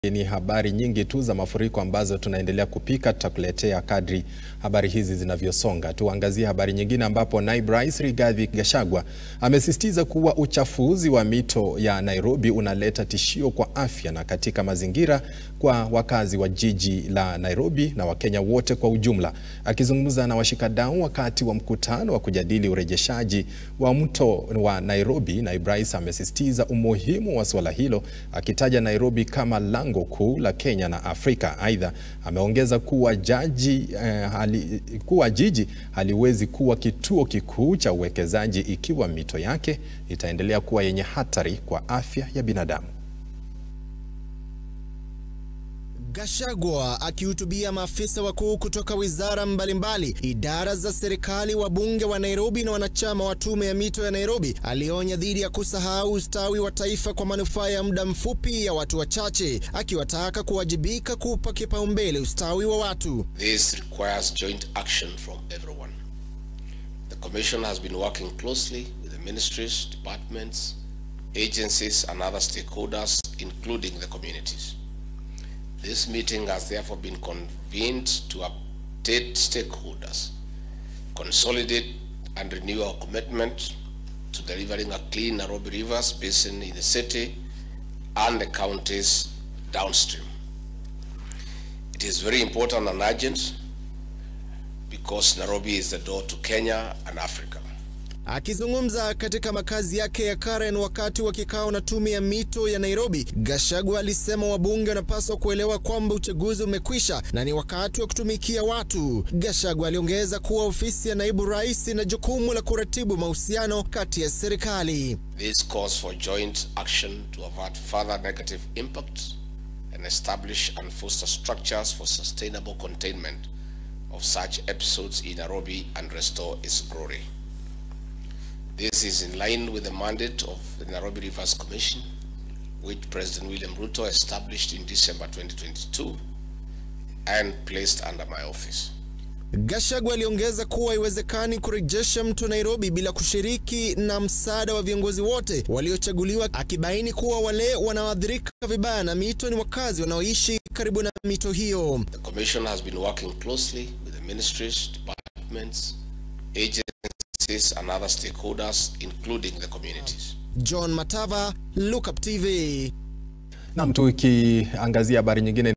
ni habari nyingi tu za mafuriko ambazo tunaendelea kupika, tutakuletea kadri habari hizi zinavyosonga. Tuangazie habari nyingine ambapo naibu rais Rigathi Gachagua amesisitiza kuwa uchafuzi wa mito ya Nairobi unaleta tishio kwa afya na katika mazingira kwa wakazi wa jiji la Nairobi na Wakenya wote kwa ujumla. Akizungumza na washikadau wakati wa mkutano wa kujadili urejeshaji wa mto wa Nairobi, naibu rais amesisitiza umuhimu wa suala hilo akitaja Nairobi kama lango kuu la Kenya na Afrika. Aidha, ameongeza kuwa jaji eh, hali, kuwa jiji haliwezi kuwa kituo kikuu cha uwekezaji ikiwa mito yake itaendelea kuwa yenye hatari kwa afya ya binadamu. Gachagua akihutubia maafisa wakuu kutoka wizara mbalimbali, idara za serikali, wabunge wa Nairobi na wanachama wa tume ya mito ya Nairobi, alionya dhidi ya kusahau ustawi wa taifa kwa manufaa ya muda mfupi ya watu wachache, akiwataka kuwajibika kupa kipaumbele ustawi wa watu. This requires joint action from everyone. The Commission has been working closely with the ministries, departments, agencies and other stakeholders, including the communities. This meeting has therefore been convened to update stakeholders, consolidate and renew our commitment to delivering a clean Nairobi Rivers basin in the city and the counties downstream. It is very important and urgent because Nairobi is the door to Kenya and Africa. Akizungumza katika makazi yake ya Karen wakati wa kikao na tume ya mito ya Nairobi, Gachagua alisema wabunge wanapaswa kuelewa kwamba uchaguzi umekwisha na ni wakati wa kutumikia watu. Gachagua aliongeza kuwa ofisi ya naibu rais ina jukumu la kuratibu mahusiano kati ya serikali. This calls for joint action to avert further negative impact and establish and foster structures for sustainable containment of such episodes in Nairobi and restore its glory. This is in line with the mandate of the Nairobi Rivers Commission, which President William Ruto established in December 2022 and placed under my office. Gachagua aliongeza kuwa haiwezekani kurejesha mto Nairobi bila kushiriki na msaada wa viongozi wote waliochaguliwa, akibaini kuwa wale wanaoathirika vibaya na mito ni wakazi wanaoishi karibu na mito hiyo. The Commission has been working closely with the ministries, departments, agencies and other stakeholders, including the communities. John Matava, Look Up TV. Nam, tukiangazia habari nyingine